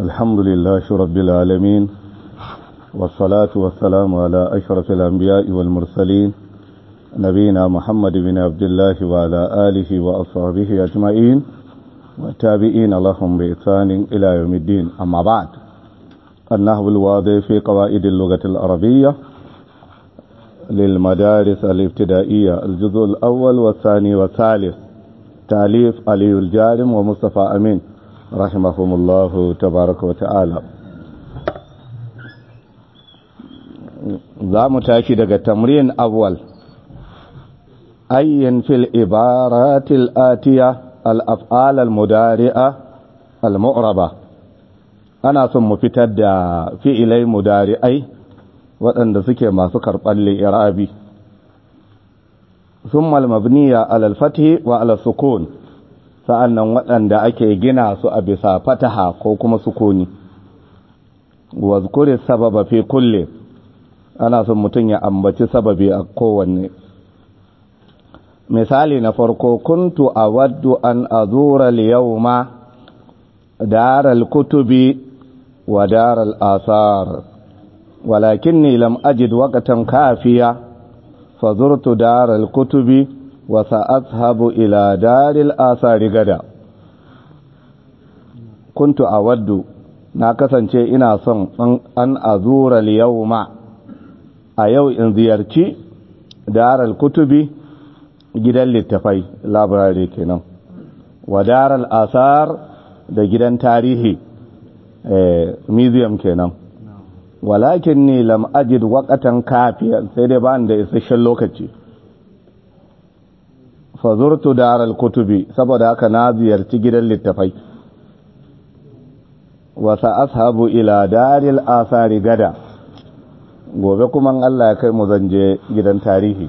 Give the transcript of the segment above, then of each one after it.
الحمد لله رب العالمين والصلاة والسلام على أشرف الأنبياء والمرسلين نبينا محمد بن عبد الله وعلى آله وأصحابه أجمعين والتابعين لهم بإحسان إلى يوم الدين أما بعد النحو الواضح في قواعد اللغة العربية للمدارس الابتدائية الجزء الأول والثاني والثالث تاليف علي الجارم ومصطفى أمين رحمهم الله تبارك وتعالى za mu tashi daga tamrin awwal ayyin fil ibaratil atiya al-af'al al-mudari'a al-mu'raba ana son mu fitar da fi'ilai mudari'ai waɗanda suke masu karɓar li'irabi sun malmabniya alalfati wa alasukun sa'annan waɗanda ake gina su a bisa fataha ko kuma sukuni wazkuri sababa fi kulle ana son mutum ya ambaci sababi a kowanne misali na farko kuntu a waddu an azura liyauma daral kutubi wa daral asar ولكني لم أجد وقتا كافيا فزرت دار الكتب وسأذهب إلى دار الآثار غدا كنت أود ناكسا شيء إنا صن أن أزور اليوم أيو إن زيارتي دار الكتب gidan littafai labirari kenan wa daral asar da gidan tarihi museum kenan walakin ni lam ajid waqatan kafiyan sai dai ba da isasshen lokaci fa zurtu daral kutubi saboda haka na ziyarci gidan littafai wa ashabu ila daril asari gada gobe kuma Allah ya kai mu zanje gidan tarihi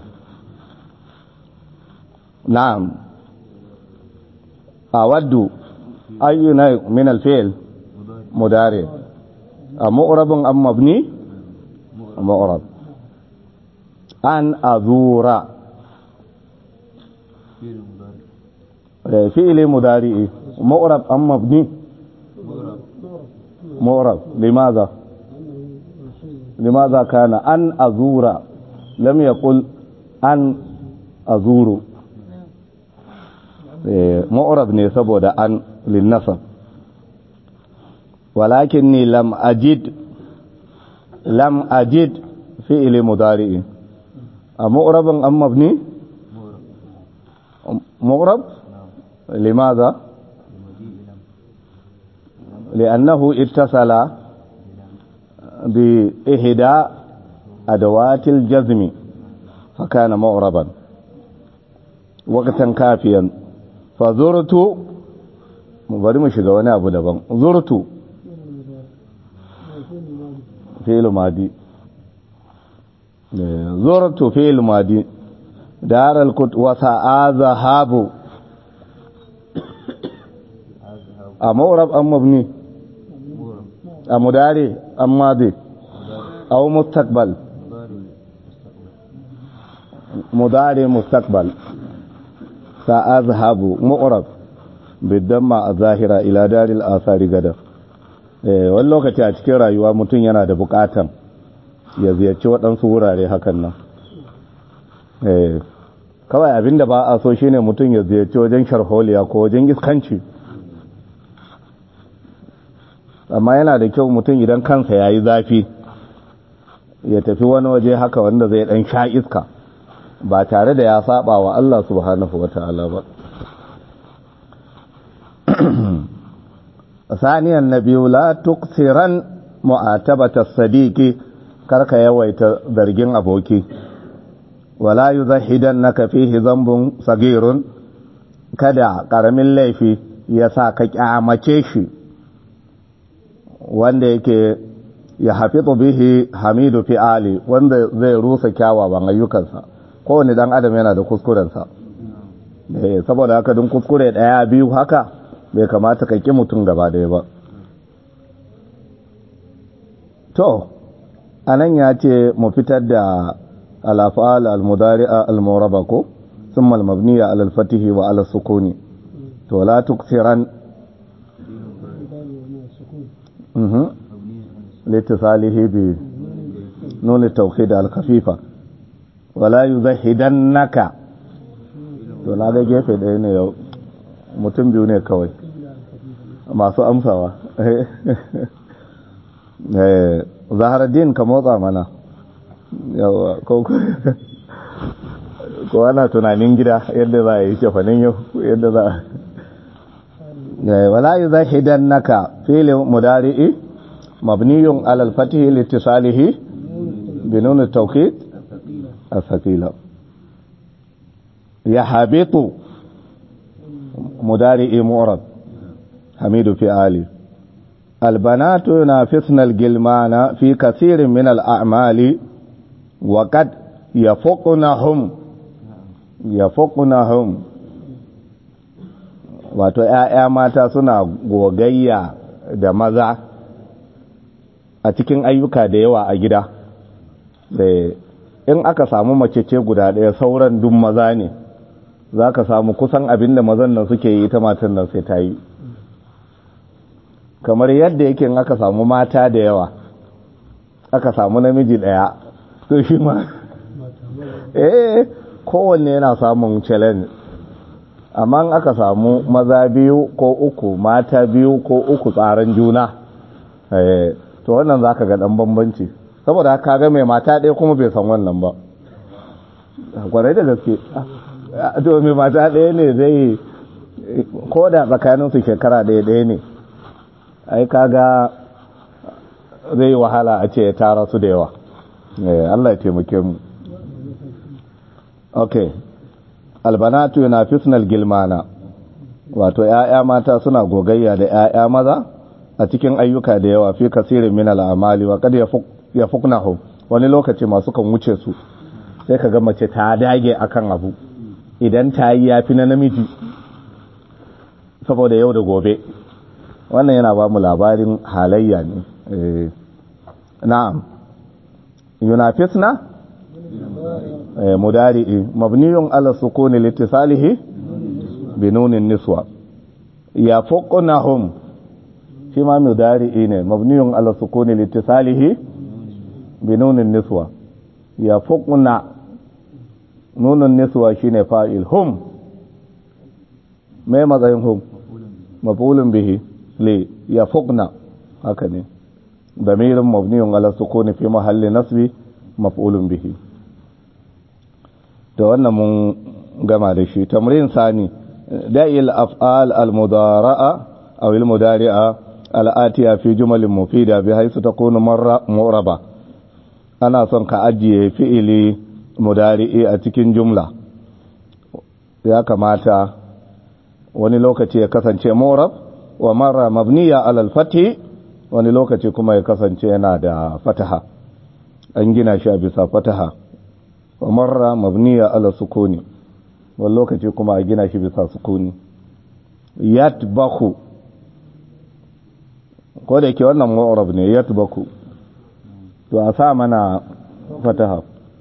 na'am awaddu ayyuna min al-fi'l mudari' مؤرب أم مبني مؤرب أن أزور فعل مضارع مؤرب أم مبني مؤرب لماذا لماذا كان أن أزور لم يقل أن أزور مؤرب ne saboda an linnasab ولكني لم أجد لم أجد فعل مضارع مؤرب أم مبني مؤرب لماذا لأنه اتصل بإحدى أدوات الجزم فكان مؤربا وقتا كافيا فزرت bari mu shiga wani abu daban zurtu fi'il madi zurtu fi'il madi dar al-kut wa sa'azahabu a mawrab am mabni a mudari am madi aw mustaqbal mudari mustaqbal sa'azhabu mu'rab bidamma az-zahira ila daril athari gada wani lokaci a cikin rayuwa mutum yana da bukatan ya ziyarci waɗansu wurare hakan nan kawai abinda ba a so shine mutum ya ziyarci wajen sharholiya ko wajen iskanci amma yana da kyau mutum idan kansa ya yi zafi ya tafi wani waje haka wanda zai ɗan sha iska ba tare da ya saba wa Allah subhanahu wa ta'ala ba ثانيا النبي لا تكثرا معاتبة الصديق كرك يويت ذرجين أبوكي ولا يزهدنك فيه ذنب صغير kada ƙaramin laifi ya sa ka ƙyamace shi wanda yake ya hafizu bihi hamidu fi'ali wanda zai rusa kyawawan ayyukansa kowane dan adam yana da kuskurensa saboda haka dun kuskure ɗaya biyu haka bai kamata ka ƙi mutum gaba ɗaya ba to anan ya ce mu fitar da alafa'al al-mudari'a al-muraba ko ثم المبنية على الفتح وعلى السكون to la tuksiran mhm litisalihi bi nun at-tawhid al-khafifa wala yuzahidannaka to na ga gefe ɗaya ne yau mutum biyu ne kawai masu amsawa zaharaddin ka motsa mana yawa ko ko ana tunanin gida yadda za a yi shafanin yau yadda za a wala yi zahidan naka filin mudari'i mabniyun alal fatihi littisalihi binun tawkid asakila ya habitu mudari'i mu'rab hamidu fi ali البنات ينافسن الجلمان في كثير من الأعمال وقد يفقنهم يفقنهم wato ‘ya'ya mata suna gogayya da maza a cikin ayyuka da yawa a gida in aka samu mace ce guda ɗaya sauran duk maza ne za ka samu kusan abin da mazan nan suke yi ita matan nan sai ta yi kamar yadda yake aka samu mata da yawa aka samu namiji daya to shi ma eh kowanne yana samun challenge amma aka samu maza biyu ko uku mata biyu ko uku tsaron juna eh to wannan zaka ga dan bambanci saboda haka ga mai mata ɗaya kuma bai san wannan ba kwarai da gaske to mai mata ɗaya ne zai ko da tsakaninsu shekara ɗaya ɗaya ne ai kaga zai wahala a ce ya tara su da yawa Allah ya taimake mu okay albanatu yunafisnal gilmana wato ƴaƴa mata suna gogayya da ƴaƴa maza a cikin ayyuka da yawa fi kasirin min al'amali wa kad yafuknahu wani lokaci masu kan wuce su sai kaga mace ta dage akan abu idan ta yi yafi na namiji saboda yau da gobe wannan yana ba mu labarin halayya ne na'am yunafisna mudari'i mabniyun ala sukuni litisalihi bi nunin niswa ya fuqnahum shi ma mudari'i ne mabniyun ala sukuni litisalihi bi nunin niswa ya fuqna nunun niswa shine fa'il hum mai matsayin hum mafulun bihi li ya fuqna haka ne damirin mabniyun ala sukuni fi mahalli nasbi mafulun bihi da wannan mun gama da shi tamrin sani da'il af'al al-mudara'a aw al-mudari'a al-atiya fi jumalin mufida bi haythu takunu marra mu'raba ana son ka ajiye fi'ili mudari'i a cikin jumla ya kamata wani lokaci ya kasance mu'rab wa marra mabniya ala al-fathi wani lokaci kuma ya kasance yana da fataha an gina shi a bisa fataha wa marra mabniya ala sukuni wani lokaci kuma a gina shi bisa sukuni yatbaku ko da ke wannan mu'rab ne yatbaku to a sa mana fataha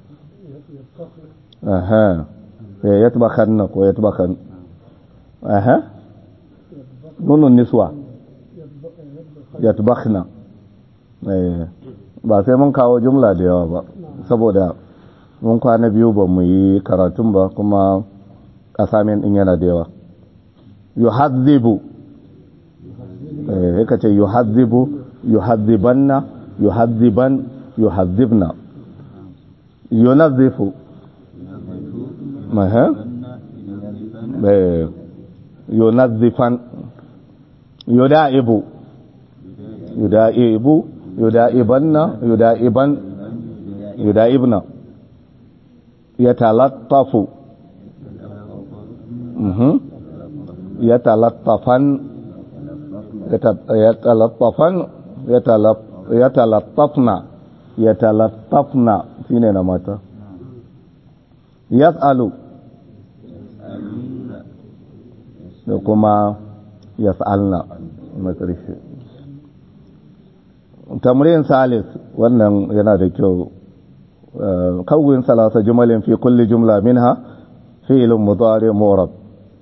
aha yatbakan ko yatbakan aha nunun niswa yatbakna ba sai mun kawo jumla da yawa ba saboda mun kwana biyu ba mu yi karatun ba kuma asamin din yana da yawa yuhazzibu eh yaka ce yuhazzibu yuhazzibanna yuhazziban yuhazzibna yunazzifu maha eh yunazzifan yuda'ibu yuda'ibu yuda'ibanna yuda'iban yuda'ibna yatalattafu mhm yatalattafan yatalattafan yatalattafna yatalattafna shine na mata yas'alu da kuma yas'alna na ƙarshe tamrin salis wannan yana da kyau kawin salasa jumalin fi kulli jumla minha fi'lun mudari mu'rab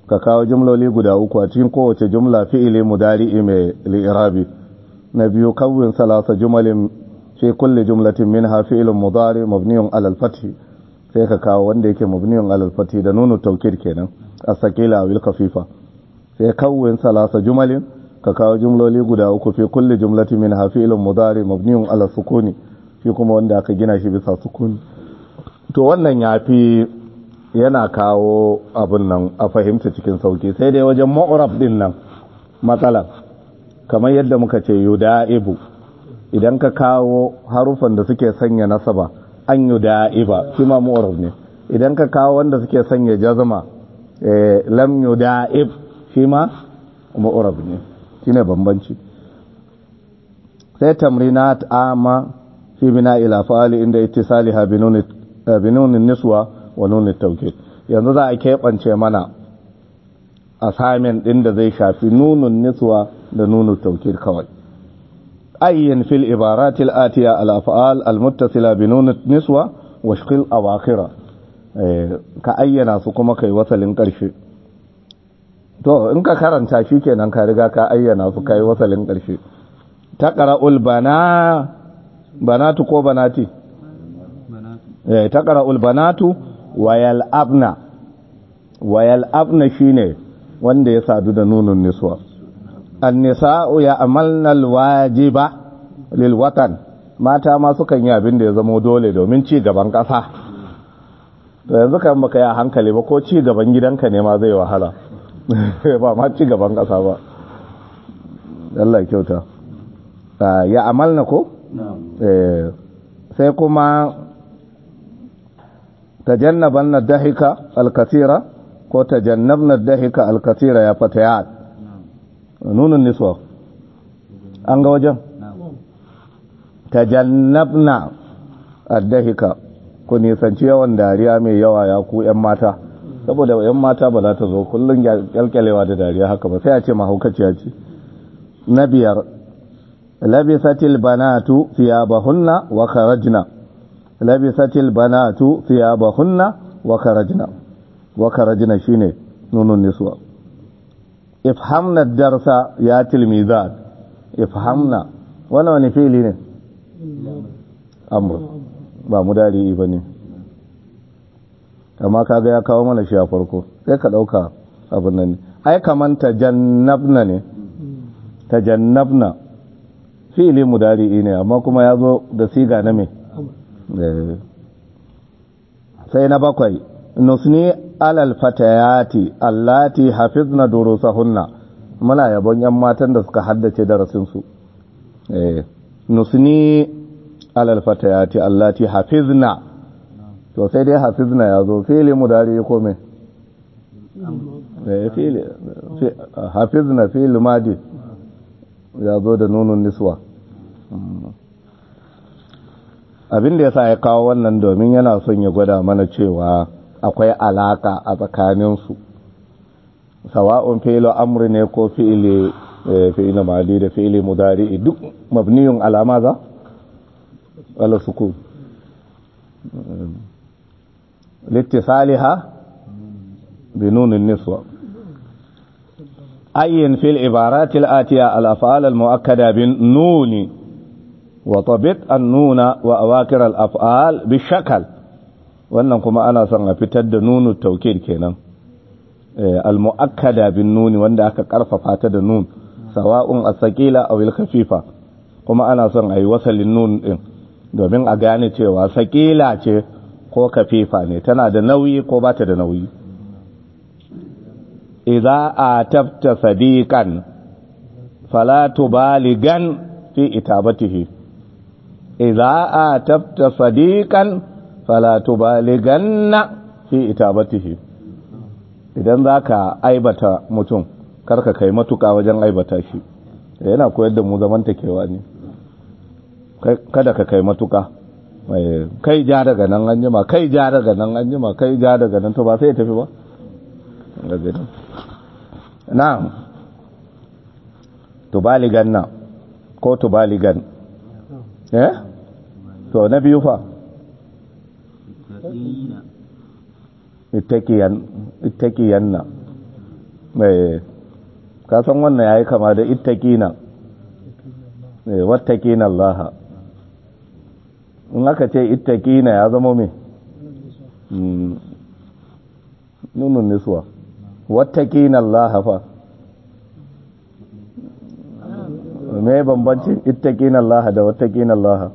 ka kawo jumloli guda uku a cikin kowace jumla fi'ili mudari'i mai li'irabi na biyu kawwin salasa jumalin fi kulli jumlatin minha fi'ilun mudari mabniyun alal fathi sai ka kawo wanda yake mabniyun alal fathi da nunu taukid kenan as-saqila awil khafifa sai kawwin salasa jumalin ka kawo jumloli guda uku fi kulli jumlatin minha fi'ilun mudari mabniyun alal sukuni shi kuma wanda aka gina shi bisa sukuni to wannan yafi yana kawo abin nan a fahimta cikin sauki sai dai wajen ma'urab din nan matsala kamar yadda muka ce yuda'ibu idan ka kawo harufan da suke sanya nasaba an yuda'iba shi ma ma'urab ne idan ka kawo wanda suke sanya jazma lam yuda'ib shi ma ma'urab ne shine bambanci sai tamrinat ama fi bina ila fa'ali inda ittisaliha binunin niswa wa nunin taukid yanzu za a keɓance mana assignment ɗin da zai shafi nunun niswa da nunun taukid kawai ayyin fil ibaratil atiya al af'al al muttasila bi nunin niswa wa shqil awakhira ka ayyana su kuma kai wasalin ƙarshe to in ka karanta shi kenan ka riga ka ayyana su kai wasalin ƙarshe taqra'ul bana banatu ko banati eh taqra'ul banatu wayal abna wayal abna shine wanda ya sadu da nunun niswa an-nisa'u ya'malna al-wajiba lil watan mata ma sukan yi abin da ya zama dole domin ci gaban kasa to yanzu kan baka yi hankali ba ko ci gaban gidanka ne ma zai wahala ba ma ci gaban kasa ba Allah kyauta ya amalna ko sai kuma تجنبن الضحك الكثير ko tajannabna dahika alkatira ya fatayat nunun niswa an ga wajen tajannabna addahika ku nisanci yawan dariya mai yawa ya ku yan mata saboda yan mata ba za ta zo kullum kyalkyalewa da dariya haka ba sai a ce mahaukaciya ce na biyar labisatil banatu thiyabahunna wa kharajna labisatil banatu thiyabahunna wa kharajna wa kharajna shine nunun niswa ifhamna darsa ya tilmizat ifhamna wannan wani fili ne amr ba mudari bane amma kaga ya kawo mana shi a farko sai ka dauka abin nan ai kaman tajannabna ne tajannabna fi'ili mudari ne amma kuma ya zo da siga na me sai na bakwai nusni alal fatayati allati hafizna durusahunna muna yabon yan matan da suka haddace darasin su eh nusni alal fatayati allati hafizna to sai dai hafizna ya zo fi'ili mudari ko me eh fi'ili hafizna fi'il madi ya zo da nunun niswa abin da ya sa ya kawo wannan domin yana son ya gwada mana cewa akwai alaka a tsakaninsu sawa'un fi'il amri ne ko fi'ili fi'il madi da fi'il mudari duk mabniyun alama za ala sukun littisaliha bi nunin niswa ayyin fil ibaratil atiya al af'al al muakkada bin nuni وطبط النون وأواكر الأفعال بالشكل wannan kuma ana son a fitar da nunu taukid kenan al-mu'akkada bin nuni wanda aka karfafa ta da nun sawa'un as-saqila aw al-khafifa kuma ana son ayi wasalin nun din domin a gane cewa saqila ce ko kafifa ne tana da nauyi ko ba ta da nauyi idza atabta sadiqan fala tubaligan fi itabatihi idza atabta sadiqan fala tubaliganna fi itabatihi idan zaka aibata mutum karka kai matuka wajen aibata shi yana koyar da mu zamantakewa ne kada ka kai matuka kai ja daga nan an jima kai ja daga nan an jima kai ja daga nan to ba sai ya tafi ba na'am tubaliganna ko tubaligan eh to na biyu fa ittaqiyan ittaqiyanna mai kasan wannan ya yi kama da ittakina wattakina Allah in aka ce ittakina ya zama mai nunun nisuwa wattakina Allah fa mai bambancin ittakina Allah da wattakina Allah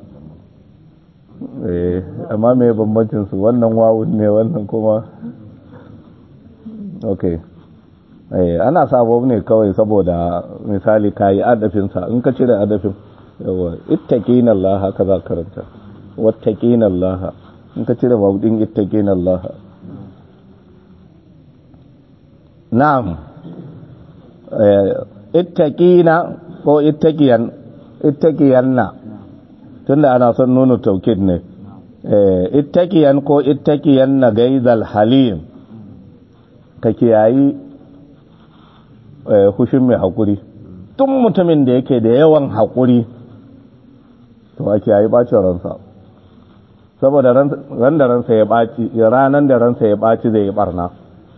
amma mai bambancin su wannan wawun ne wannan kuma ok ana sabo ne kawai saboda misali ka yi adafinsa in ka cire adafin yawa ittaƙin Allah haka za karanta wattaƙin Allah in ka cire mabudin ittaƙin Allah na'am ittaƙina ko ittaƙiyan ittaƙiyanna tunda ana son nuna taukid ne ittaƙiyan ko ittaƙiyanna gaizal halim ka kiyayi hushin mai haƙuri tun mutumin da yake da yawan haƙuri to a kiyayi ɓacin ransa saboda ran da ransa ya ɓaci ranar da ransa ya ɓaci zai yi ɓarna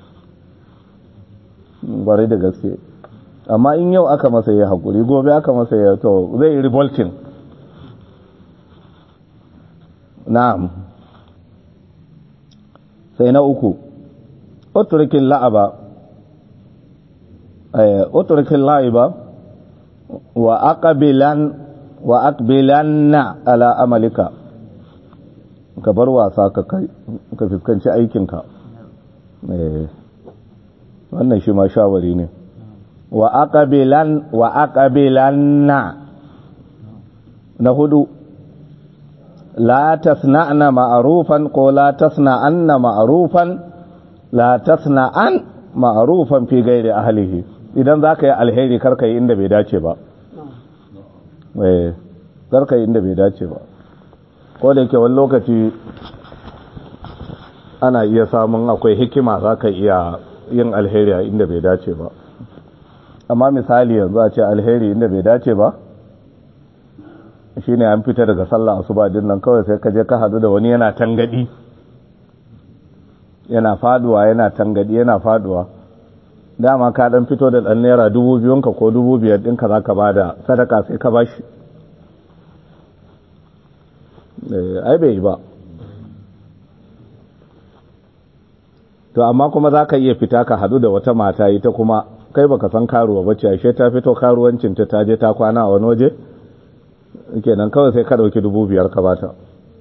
bari da gaske amma in yau aka masa ya haƙuri gobe aka masa ya to zai yi revolting na'am sai na uku utrukin la'aba utrukin la'iba wa aqbilan wa aqbilanna ala amalika ka bar wasa ka kai ka fuskanci aikinka wannan shi ma shawari ne wa aqbilan wa aqbilanna na hudu la tasna'na ma'rufan ko la tasna'anna ma'rufan la tasna'an ma'rufan fi ghairi ahlihi idan zaka yi alheri karka yi inda bai dace ba eh karka yi inda bai dace ba ko da yake wani lokaci ana iya samun akwai hikima zaka iya yin alheri a inda bai dace ba amma misali yanzu a ce alheri inda bai dace ba shine an fita daga sallah asuba din nan kawai sai ka je ka hadu da wani yana tangadi yana faduwa yana tangadi yana faduwa dama ka dan fito da dan naira dubu biyun ka ko dubu biyar ɗinka za ka bada sadaka sai ka bashi ai bai yi ba to amma kuma za ka iya fita ka hadu da wata mata ita kuma kai baka san karuwa bace ashe ta fito karuwancin ta taje ta kwana a wani waje kenan kawai sai ka dauki dubu biyar ka bata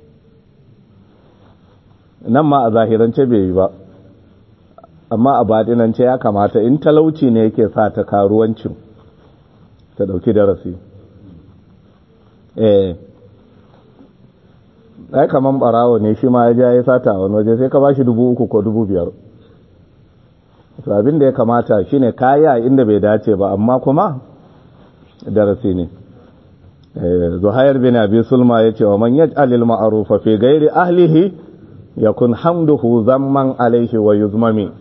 nan ma a zahirance bai yi ba amma a baɗinance ya kamata in talauci ne yake sa ta karuwancin ta dauki darasi eh ai kaman barawo ne shi ma ya ja ya sata a wani waje sai ka bashi dubu uku ko dubu biyar to abin da ya kamata shine kaya inda bai dace ba amma kuma darasi ne zuhair bin abi sulma yace wa man yaj'al al ma'rufa fi ghairi ahlihi yakun hamduhu zamman alaihi wa yuzmami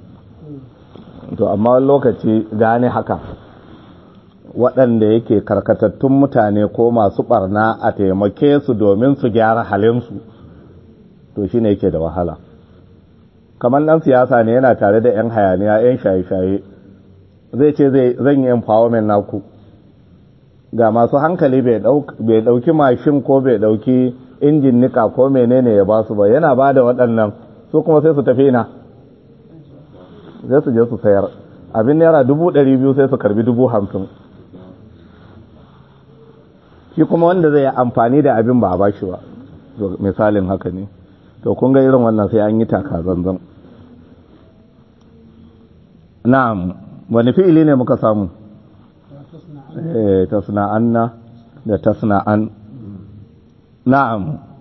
to amma lokaci gane haka waɗanda yake karkatattun mutane ko masu ɓarna a taimake su domin su gyara halinsu to shi ne yake da wahala kamar ɗan siyasa ne yana tare da 'yan hayaniya 'yan shaye-shaye zai ce zan yi empowerment naku ga masu hankali bai ɗauki mashin ko bai ɗauki injin nika ko menene ya ba su ba yana ba da waɗannan su kuma sai su tafi na zai su je su sayar abin naira dubu ɗari biyu sai su karbi dubu hamsin shi kuma wanda zai amfani da abin ba a bashi ba misalin haka ne to kun ga irin wannan sai an yi taka zanzan na'am wani fi'ili ne muka samu eh tasna'anna da tasna'an na'am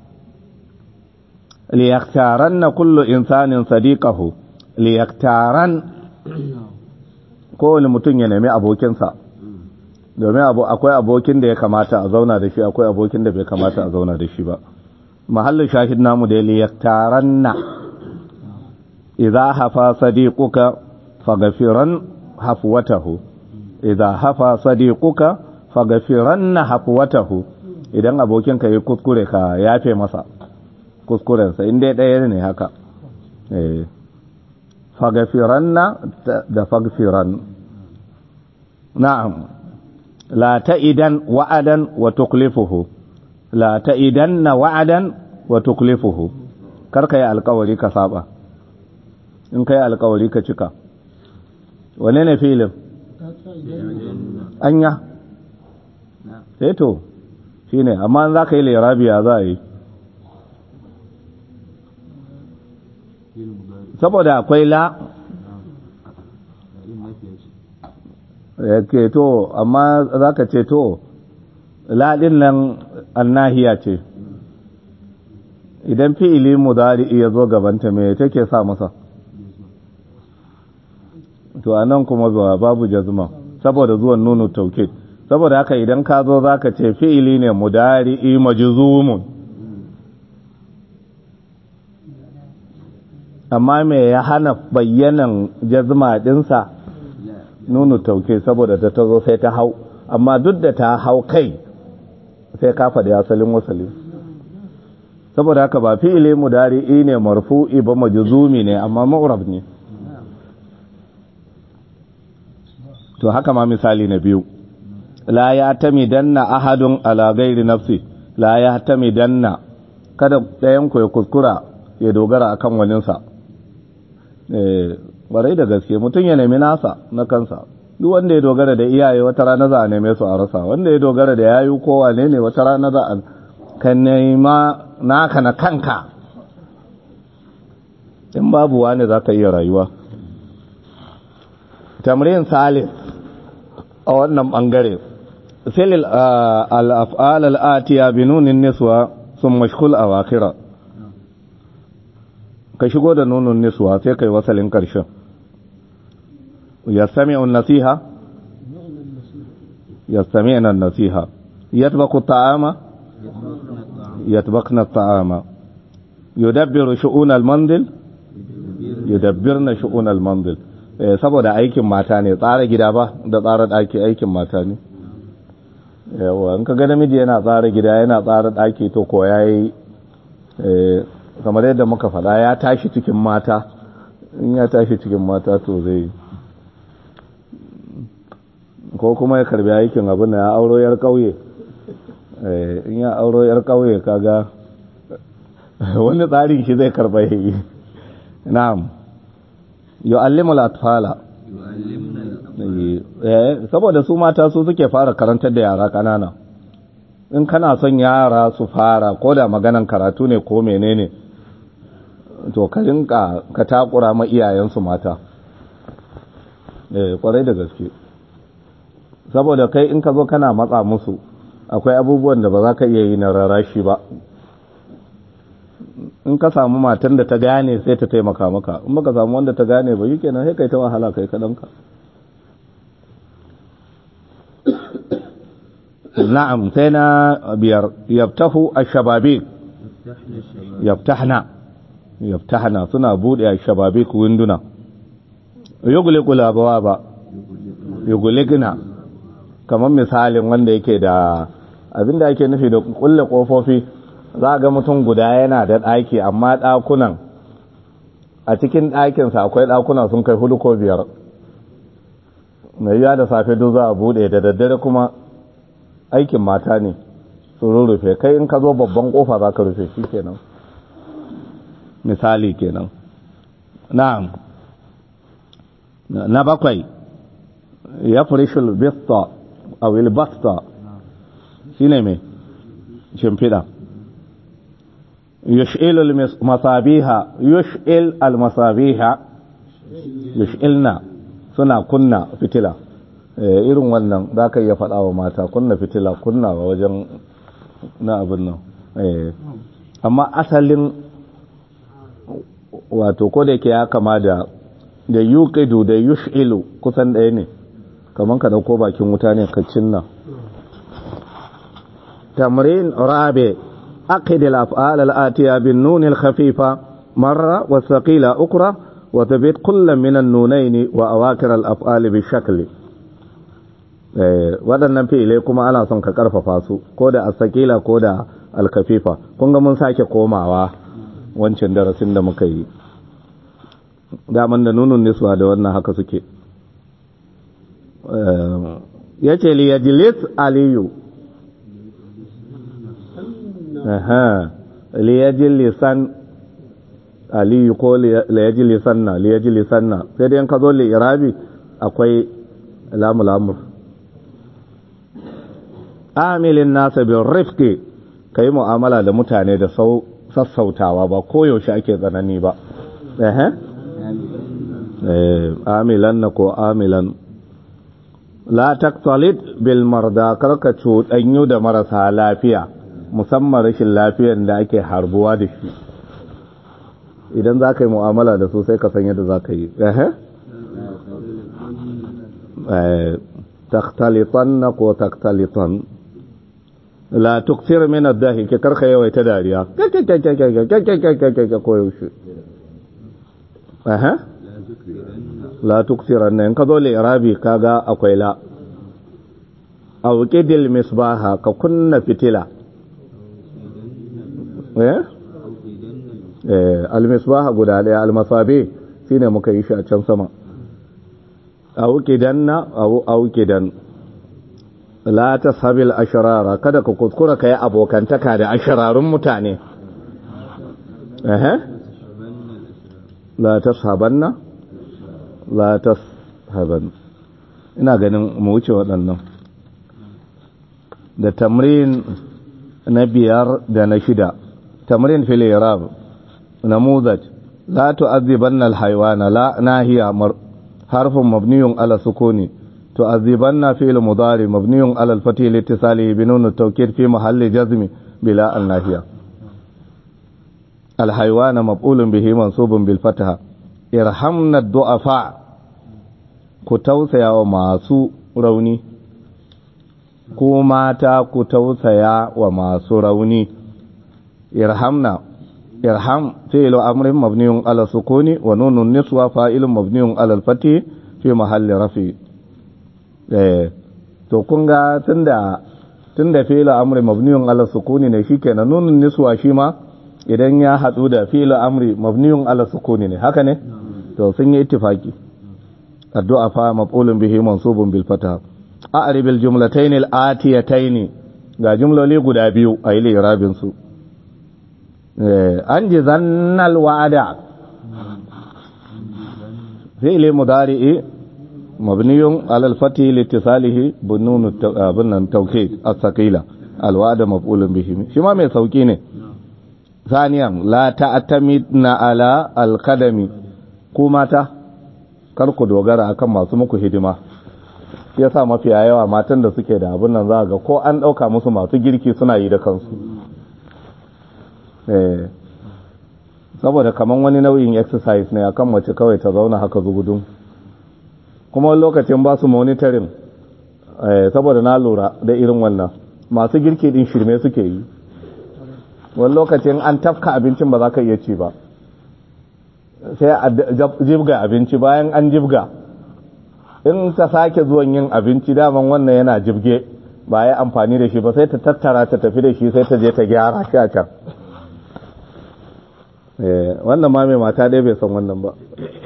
liyaktaranna kullu insanin sadiqahu liyaktaran kowane mutum ya nemi abokinsa domin akwai abokin da ya kamata a zauna da shi akwai abokin da bai kamata a zauna da shi ba mahallin shahid namu da liyaktaranna idza hafa sadiquka faghfiran hafwatahu idza hafa sadiquka faghfiranna hafwatahu idan abokin ka yi kuskure ka yafe masa kuskurensa in dai ɗaya ne haka eh fagafiranna da fagfiran na'am la ta'idan wa'adan wa tuklifuhu la ta'idanna wa'adan wa tuklifuhu karka yi alkawari ka saba in ka yi alkawari ka cika wane ne filin anya sai to shi ne amma za ka yi lirabiya za a yi saboda akwai la ke to amma za ka ce to laɗin nan annahiya ce idan fi'ili mudari ya zo gabanta me take sa masa to anan kuma zuwa babu jazma saboda zuwan nunu tauke saboda haka idan ka zo zaka ce fi'ili ne mudari majzumun amma me ya hana bayyanan jazma dinsa nunu tauke saboda ta tazo sai ta hau amma duk da ta hau kai sai ka faɗi asalin wasalin saboda haka ba fi'ili mudari'i ne marfu'i ba majzumi ne amma ma'rab ne to haka ma misali na biyu la ya tamidanna ahadun ala ghairi nafsi la ya tamidanna kada ɗayan ku ya kuskura ya dogara akan waninsa eh barai da gaske mutum ya nemi nasa na kansa duk wanda ya dogara da iyaye wata rana za a neme su a rasa wanda ya dogara da yayu ko wane ne wata rana za a ka nema naka na kanka in babu wani za ka iya rayuwa tamrin salis a wannan bangare filil al'af'al al'atiya bi nunin niswa sun mashkul a wakira ka shigo da nunin niswa sai kai wasalin ƙarshen ya sami nasiha ya sami nasiha yatbaku ta'ama يطبخن الطعام يدبر شؤون المنزل يدبرن شؤون المنزل saboda aikin mata ne tsara gida ba da tsara daki aikin mata ne yawa in ka ga namiji yana tsara gida yana tsara daki to ko yayi kamar yadda muka faɗa ya tashi cikin mata in ya tashi cikin mata to zai ko kuma ya karbi aikin abin da ya auro yar kauye in ya auro yar kauye kaga wani tsarin shi zai karba yi na'am yu'allimu al-atfala saboda su mata su suke fara karantar da yara kanana in kana son yara su fara ko da maganan karatu ne ko menene to ka rinka ka takura ma iyayensu mata eh kwarai da gaske saboda kai in ka zo kana matsa musu akwai abubuwan da ba za ka iya yi na rarashi ba in ka samu matan da ta gane sai ta taimaka maka in baka samu wanda ta gane ba yi kenan sai kai ta wahala kai kaɗanka na'am sai na biyar yabtahu ash-shababik yaftahna yaftahna suna bude ash-shababik winduna yughliqu al-abwaba yughliqna kamar misalin wanda yake da abinda ake nufi da kulle kofofi za ga mutum guda yana da ɗaki amma ɗakunan a cikin ɗakinsa akwai ɗakuna sun kai hudu ko biyar mai yiwa da safe duk za a buɗe da daddare kuma aikin mata ne su rurrufe kai in ka zo babban kofa za ka rufe shi kenan misali kenan na'am na bakwai ya furishul bista a wilbasta shi ne mai shimfiɗa yush'il al-masabiha yush'il al-masabiha yush'ilna suna kunna fitila irin wannan za ka iya faɗa wa mata kunna fitila kunna wa wajen na abin nan amma asalin wato ko da yake ya kama da da yuqidu da yush'ilu kusan ɗaya ne kamar ka dauko bakin wuta ne ka cinna tamrin rabi aqid al-af'al al-atiya bin nun al-khafifa marra wa thaqila ukra wa thabit kull min an-nunayn wa awakir al-af'al bi shakli waɗannan fi'ilai kuma ana son ka karfafa su ko da as-thaqila ko da al-khafifa kun ga mun sake komawa wancan darasin da muka yi daman da nunun niswa da wannan haka suke ya ce liyajlis aliyu liyajlisan aliyu ko liyajlisanna liyajlisanna sai dai ka zo li'irabi akwai lamu-lamur amilin nasa bin rifki ka yi mu'amala da mutane da sassautawa ba koyaushe ake tsanani ba amilan na ko amilan la taktalit bil marda karka cuɗanyu da marasa lafiya musamman rashin lafiyan da ake harbuwa da shi idan za ka yi mu'amala da su sai ka san yadda za ka yi taktalitan na ko taktalitan la tuksir min ad-dahi ke karka yawaita dariya ko yaushe aha la tuksiran nan ka zo li'irabi kaga akwai la aw qidil misbaha ka kunna fitila eh eh al-misbaha guda daya al-masabi shine muka yi shi a can sama aw qidanna aw aw qidan la tashabil ashrara kada ka kuskura kai abokantaka da ashrarun mutane eh la tashabanna la tashaban ina ganin mu wuce waɗannan da tamrin na biyar da na shida tamrin fil irab namuzaj la tu'adhibanna al-hayawana la nahiya harfun mabniyun ala sukuni tu'adhibanna fi'l mudari mabniyun ala al-fathi litisalihi bi nun at-tawkid fi mahalli jazm bila an-nahiya al-hayawana maf'ulun bihi mansubun bil fatha irhamna ad-du'afa ku tausaya wa masu rauni ku mata ku tausaya wa masu rauni irhamna irham fi'lu amrin mabniun ala sukuni wa nunun niswa fa'ilun mabniun ala al-fathi fi mahalli rafi eh to kun ga tunda tunda fi'lu amri mabniun ala sukuni ne shikenan nunun niswa shi ma idan ya hadu da fi'lu amri mabniun ala sukuni ne haka ne to sun yi ittifaki addu'a fa maf'ulun bihi mansubun bil fatha a'rib al jumlatayn al atiyatayn ga jumloli guda biyu a yi lirabin su an ji zannal wa'ada fi'li mudari'i mabniyun ala al fathi li ittisalihi bunun bunun tawkid as-saqila al wa'da maf'ulun bihi shi ma mai sauki ne ثانيا لا تعتمدن على القدم ku mata kar ku dogara akan masu muku hidima ya sa mafiya yawa matan da suke da abin nan za ga ko an ɗauka musu masu girki suna yi da kansu saboda kaman wani nau'in exercise ne akan mace kawai ta zauna haka zugudun kuma wani lokacin ba su monitoring saboda na lura da irin wannan masu girki din shirme suke yi wani lokacin an tafka abincin ba za ka iya ci ba sai a jibga abinci bayan an jibga in ta sake zuwan yin abinci daman wannan yana jibge ba ya amfani da shi ba sai ta tattara ta tafi da shi sai ta je ta gyara shi a can wannan ma mai mata dai bai san wannan ba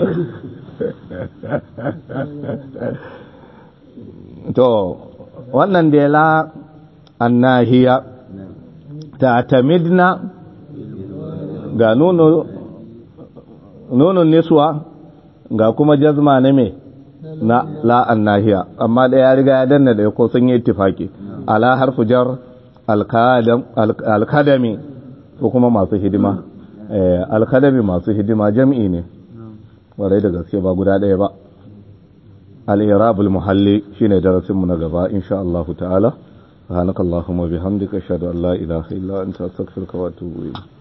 to wannan da la annahiya ta tamidna ga nuno nunun niswa ga kuma jazma na me na la'an nahiya amma da ya riga ya danna da ko sun yi ittifaki ala harfu jar alkadami ko kuma masu hidima alkadami masu hidima jam'i ne warai da gaske ba guda ɗaya ba al-irabul muhalli shine darasin mu na gaba insha Allah ta'ala subhanakallahumma bihamdika ashhadu an la ilaha illa anta astaghfiruka wa atubu ilayk